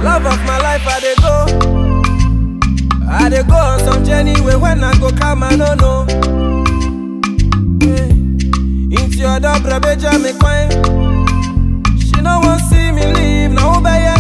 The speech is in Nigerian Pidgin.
Love of my life, I dey go. I dey go on some journey where when I go come, I don't know. Yeah. Into your door, beja me queen. She no want see me leave, now who be